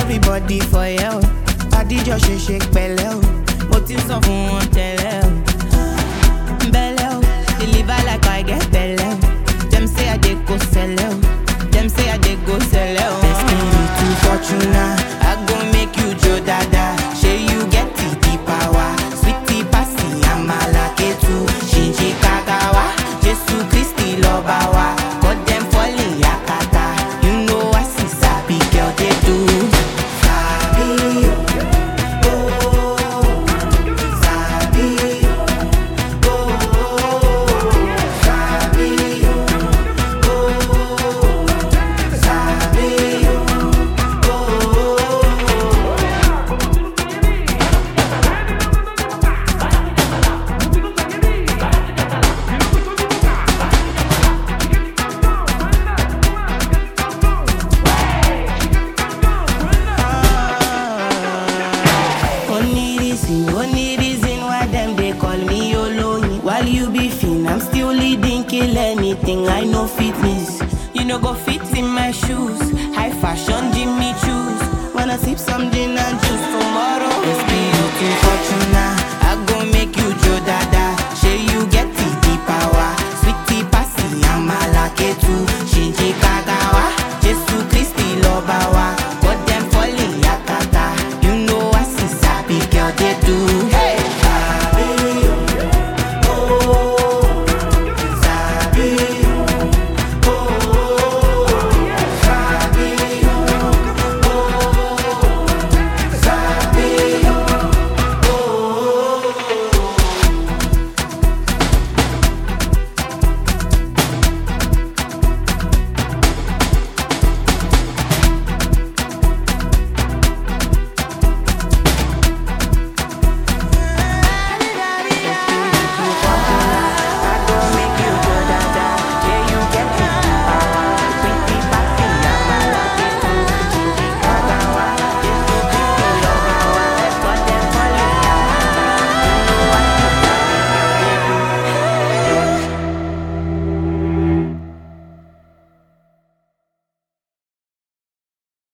everybody for yẹ o adijọ ṣe ṣe pẹ̀lẹ́ o mo ti sọ fún wọn tẹ́lẹ̀ o belle o deliver like i get belle o dem say i dey go sẹlẹ o dem say i dey go sẹlẹ o. destiny to fortuna i go make you jo dada shey you get the the power sweetie pasi amala ketu ṣinṣin kagawa jesu kristi lọba wa cut dem falling yakata you know i see sabi girl dey do. Sabi o, oh, sabi o. Only reason, only reason why them they call me Oloyin. While you be fin, I'm still leading, kill anything. I know fitness. You know go fit in my shoes. High fashion, Jimmy choose. Wanna sip something and choose tomorrow. It's be you to Fortuna. I go make you Joe Dada. Shey you get the, the power. Sweetie passy, I'm a lucky too.